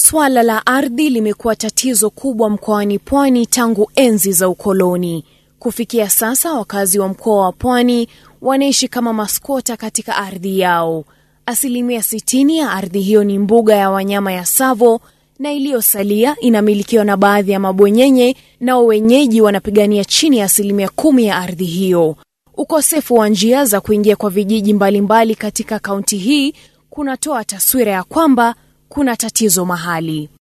Swala la ardhi limekuwa tatizo kubwa mkoani Pwani tangu enzi za ukoloni. Kufikia sasa, wakazi wa mkoa wa Pwani wanaishi kama maskota katika ardhi yao. Asilimia 60 ya ardhi hiyo ni mbuga ya wanyama ya Tsavo na iliyosalia inamilikiwa na baadhi ya mabwenyenye, nao wenyeji wanapigania chini ya asilimia kumi ya ardhi hiyo. Ukosefu wa njia za kuingia kwa vijiji mbalimbali mbali katika kaunti hii kunatoa taswira ya kwamba kuna tatizo mahali.